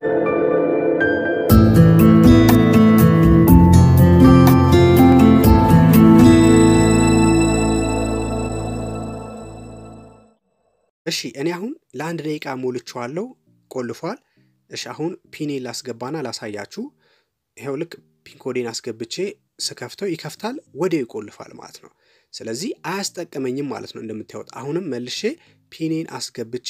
እሺ እኔ አሁን ለአንድ ደቂቃ ሞልቼዋለሁ፣ ቆልፏል። እሺ አሁን ፒኔን ላስገባና ላሳያችሁ። ይኸው ልክ ፒንኮዴን አስገብቼ ስከፍተው ይከፍታል፣ ወዲያው ይቆልፋል ማለት ነው። ስለዚህ አያስጠቅመኝም ማለት ነው። እንደምታዩት አሁንም መልሼ ፒኔን አስገብቼ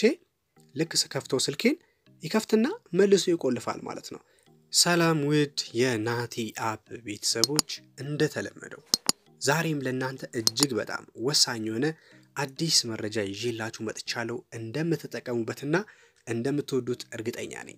ልክ ስከፍተው ስልኬን ይከፍትና መልሶ ይቆልፋል ማለት ነው። ሰላም ውድ የናቲ አፕ ቤተሰቦች፣ እንደተለመደው ዛሬም ለእናንተ እጅግ በጣም ወሳኝ የሆነ አዲስ መረጃ ይዤላችሁ መጥቻለሁ። እንደምትጠቀሙበትና እንደምትወዱት እርግጠኛ ነኝ።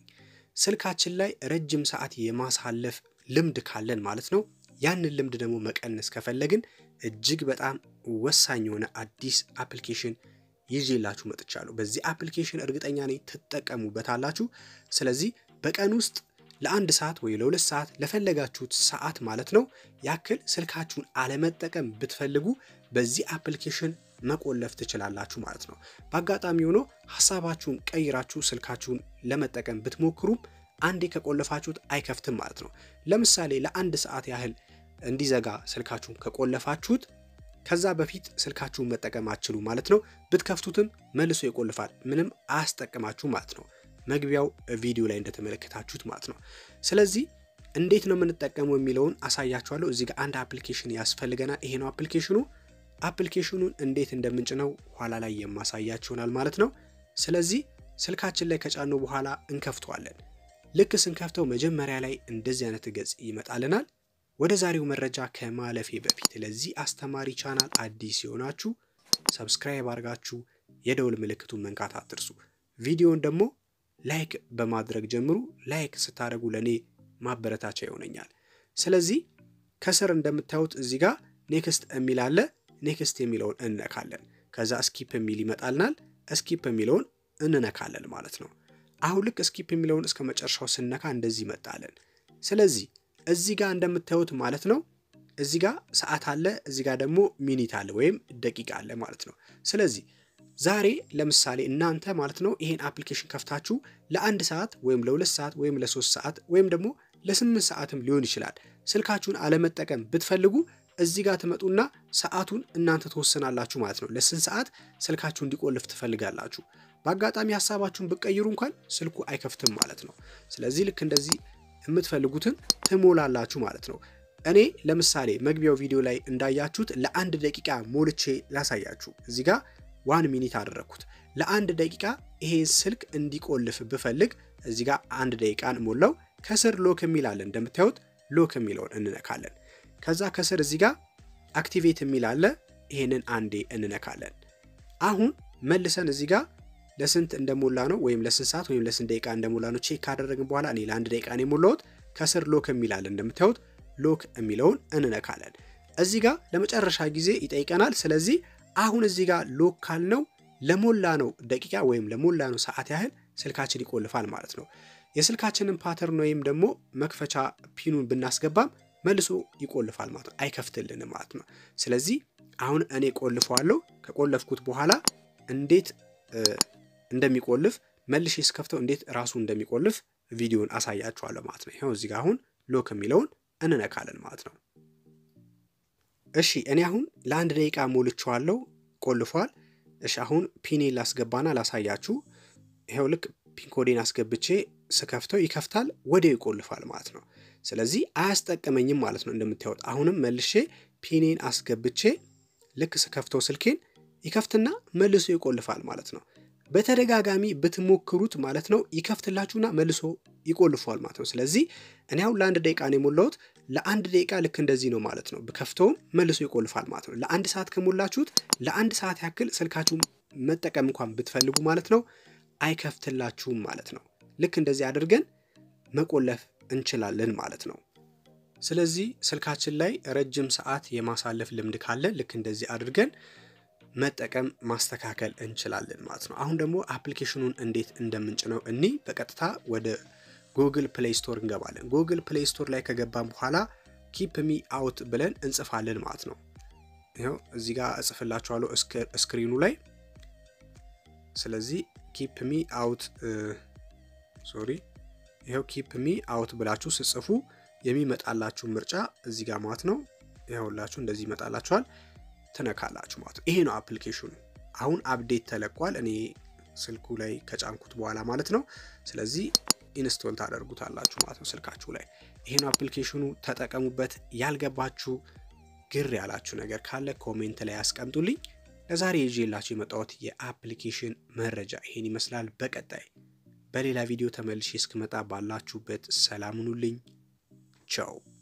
ስልካችን ላይ ረጅም ሰዓት የማሳለፍ ልምድ ካለን ማለት ነው ያንን ልምድ ደግሞ መቀነስ ከፈለግን እጅግ በጣም ወሳኝ የሆነ አዲስ አፕሊኬሽን ይዤላችሁ መጥቻለሁ። በዚህ አፕሊኬሽን እርግጠኛ ነኝ ትጠቀሙበታላችሁ። ስለዚህ በቀን ውስጥ ለአንድ ሰዓት ወይ ለሁለት ሰዓት ለፈለጋችሁት ሰዓት ማለት ነው ያክል ስልካችሁን አለመጠቀም ብትፈልጉ በዚህ አፕሊኬሽን መቆለፍ ትችላላችሁ ማለት ነው። በአጋጣሚ ሆኖ ሀሳባችሁን ቀይራችሁ ስልካችሁን ለመጠቀም ብትሞክሩም አንዴ ከቆለፋችሁት አይከፍትም ማለት ነው። ለምሳሌ ለአንድ ሰዓት ያህል እንዲዘጋ ስልካችሁን ከቆለፋችሁት ከዛ በፊት ስልካችሁን መጠቀም አትችሉ ማለት ነው። ብትከፍቱትም መልሶ ይቆልፋል። ምንም አያስጠቅማችሁ ማለት ነው። መግቢያው ቪዲዮ ላይ እንደተመለከታችሁት ማለት ነው። ስለዚህ እንዴት ነው የምንጠቀመው የሚለውን አሳያችኋለሁ። እዚህ ጋር አንድ አፕሊኬሽን ያስፈልገናል። ይሄ ነው አፕሊኬሽኑ። አፕሊኬሽኑን እንዴት እንደምንጭነው ኋላ ላይ የማሳያችሁ ይሆናል ማለት ነው። ስለዚህ ስልካችን ላይ ከጫኑ በኋላ እንከፍተዋለን። ልክ ስንከፍተው መጀመሪያ ላይ እንደዚህ አይነት ገጽ ይመጣልናል። ወደ ዛሬው መረጃ ከማለፌ በፊት ለዚህ አስተማሪ ቻናል አዲስ የሆናችሁ ሰብስክራይብ አድርጋችሁ የደውል ምልክቱን መንካት አትርሱ። ቪዲዮን ደግሞ ላይክ በማድረግ ጀምሩ። ላይክ ስታደርጉ ለእኔ ማበረታቻ ይሆነኛል። ስለዚህ ከስር እንደምታዩት እዚህ ጋር ኔክስት የሚል አለ። ኔክስት የሚለውን እንነካለን። ከዛ ስኪፕ የሚል ይመጣልናል። ስኪፕ የሚለውን እንነካለን ማለት ነው። አሁን ልክ ስኪፕ የሚለውን እስከ መጨረሻው ስነካ እንደዚህ ይመጣለን። ስለዚህ እዚህ ጋር እንደምታዩት ማለት ነው እዚህ ጋር ሰዓት አለ፣ እዚህ ጋር ደግሞ ሚኒት አለ ወይም ደቂቃ አለ ማለት ነው። ስለዚህ ዛሬ ለምሳሌ እናንተ ማለት ነው ይሄን አፕሊኬሽን ከፍታችሁ ለአንድ ሰዓት ወይም ለሁለት ሰዓት ወይም ለሶስት ሰዓት ወይም ደግሞ ለስምንት ሰዓትም ሊሆን ይችላል ስልካችሁን አለመጠቀም ብትፈልጉ እዚህ ጋር ትመጡና ሰዓቱን እናንተ ትወስናላችሁ ማለት ነው። ለስንት ሰዓት ስልካችሁ እንዲቆልፍ ትፈልጋላችሁ። በአጋጣሚ ሀሳባችሁን ብትቀይሩ እንኳን ስልኩ አይከፍትም ማለት ነው። ስለዚህ ልክ እንደዚህ የምትፈልጉትን ትሞላላችሁ ማለት ነው። እኔ ለምሳሌ መግቢያው ቪዲዮ ላይ እንዳያችሁት ለአንድ ደቂቃ ሞልቼ ላሳያችሁ። እዚህ ጋር ዋን ሚኒት አደረግኩት። ለአንድ ደቂቃ ይሄን ስልክ እንዲቆልፍ ብፈልግ እዚህ ጋር አንድ ደቂቃን ሞላው። ከስር ሎክ የሚል አለ እንደምታዩት፣ ሎክ የሚለውን እንነካለን። ከዛ ከስር እዚህ ጋር አክቲቬት የሚል አለ። ይሄንን አንዴ እንነካለን። አሁን መልሰን እዚህ ጋር ለስንት እንደሞላ ነው ወይም ለስንት ሰዓት ወይም ለስንት ደቂቃ እንደሞላ ነው ቼክ ካደረግን በኋላ እኔ ለአንድ ደቂቃ ነው የሞላሁት። ከስር ሎክ የሚል አለ እንደምታዩት፣ ሎክ የሚለውን እንነካለን። እዚህ ጋር ለመጨረሻ ጊዜ ይጠይቀናል። ስለዚህ አሁን እዚህ ጋር ሎክ ካልነው ለሞላ ነው ደቂቃ ወይም ለሞላ ነው ሰዓት ያህል ስልካችን ይቆልፋል ማለት ነው። የስልካችንን ፓተርን ወይም ደግሞ መክፈቻ ፒኑን ብናስገባም መልሶ ይቆልፋል ማለት ነው። አይከፍትልንም ማለት ነው። ስለዚህ አሁን እኔ ቆልፈዋለሁ። ከቆለፍኩት በኋላ እንዴት እንደሚቆልፍ መልሼ ስከፍተው እንዴት ራሱ እንደሚቆልፍ ቪዲዮን አሳያችኋለሁ ማለት ነው። ይኸው እዚህ ጋር አሁን ሎክ የሚለውን እንነካለን ማለት ነው። እሺ እኔ አሁን ለአንድ ደቂቃ ሞልቼዋለሁ፣ ቆልፏል። እሺ አሁን ፒኔን ላስገባና ላሳያችሁ። ይኸው ልክ ፒንኮዴን አስገብቼ ስከፍተው ይከፍታል፣ ወዲያው ይቆልፋል ማለት ነው። ስለዚህ አያስጠቅመኝም ማለት ነው። እንደምታዩት አሁንም መልሼ ፒኔን አስገብቼ ልክ ስከፍተው ስልኬን ይከፍትና መልሶ ይቆልፋል ማለት ነው። በተደጋጋሚ ብትሞክሩት ማለት ነው ይከፍትላችሁና መልሶ ይቆልፏል ማለት ነው። ስለዚህ እኔ አሁን ለአንድ ደቂቃ ነው የሞላሁት። ለአንድ ደቂቃ ልክ እንደዚህ ነው ማለት ነው። ብከፍተውም መልሶ ይቆልፋል ማለት ነው። ለአንድ ሰዓት ከሞላችሁት ለአንድ ሰዓት ያክል ስልካችሁ መጠቀም እንኳን ብትፈልጉ ማለት ነው አይከፍትላችሁም ማለት ነው። ልክ እንደዚህ አድርገን መቆለፍ እንችላለን ማለት ነው። ስለዚህ ስልካችን ላይ ረጅም ሰዓት የማሳለፍ ልምድ ካለ ልክ እንደዚህ አድርገን መጠቀም ማስተካከል እንችላለን ማለት ነው። አሁን ደግሞ አፕሊኬሽኑን እንዴት እንደምንጭነው እኒ በቀጥታ ወደ ጉግል ፕሌይ ስቶር እንገባለን። ጉግል ፕሌይ ስቶር ላይ ከገባን በኋላ ኪፕ ሚ አውት ብለን እንጽፋለን ማለት ነው። ይኸው እዚህ ጋር እጽፍላችኋለሁ ስክሪኑ ላይ። ስለዚህ ኪፕ ሚ አውት ሶሪ ይኸው ኪፕ ሚ አውት ብላችሁ ስጽፉ የሚመጣላችሁ ምርጫ እዚህ ጋር ማለት ነው። ይኸውላችሁ እንደዚህ ይመጣላችኋል። ትነካላችሁ ማለት ነው። ይሄ ነው አፕሊኬሽኑ። አሁን አፕዴት ተለቋል። እኔ ስልኩ ላይ ከጫንኩት በኋላ ማለት ነው። ስለዚህ ኢንስቶል ታደርጉታላችሁ ማለት ነው ስልካችሁ ላይ። ይሄ ነው አፕሊኬሽኑ። ተጠቀሙበት። ያልገባችሁ ግር ያላችሁ ነገር ካለ ኮሜንት ላይ ያስቀምጡልኝ። ለዛሬ ይዤላችሁ የመጣሁት የአፕሊኬሽን መረጃ ይሄን ይመስላል። በቀጣይ በሌላ ቪዲዮ ተመልሼ እስክመጣ ባላችሁበት ሰላም ሁኑልኝ። ቻው